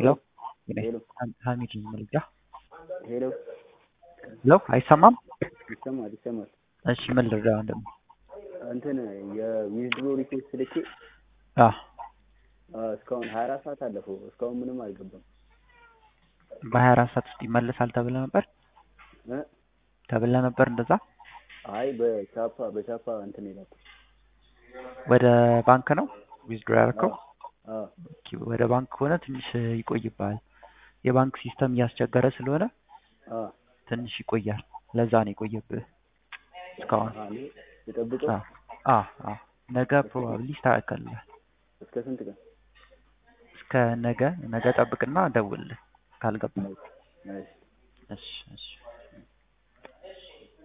ሄሎ ሄሎ ሀሚድ መልጋ ሄሎ ሄሎ አይሰማም? ይሰማል ይሰማል። እሺ ምን ልርዳ ወንድም? እንትን የዊዝድሮ ሪኩዌስት ልኬ አ አ፣ እስካሁን ሀያ አራት ሰዓት አለፈው እስካሁን ምንም አልገባም በሀያ አራት ሰዓት ውስጥ ይመለሳል ተብለ ነበር እ ተብለ ነበር እንደዛ አይ በቻፓ በቻፓ እንትን ይላል ወደ ባንክ ነው ዊዝድሮ ያደረከው? አ ኦኬ፣ ወደ ባንክ ከሆነ ትንሽ ይቆይብሃል። የባንክ ሲስተም እያስቸገረ ስለሆነ አ ትንሽ ይቆያል። ለዛ ነው የቆየብህ እስካሁን። አ እኔ ልጠብቀው አ አ አ ነገ ፕሮባብሊ ይስተካከልልሃል። እስከ ስንት ቀን? እስከ ነገ ነገ ጠብቅና ደውልልህ ካልገባ። እሺ እሺ እሺ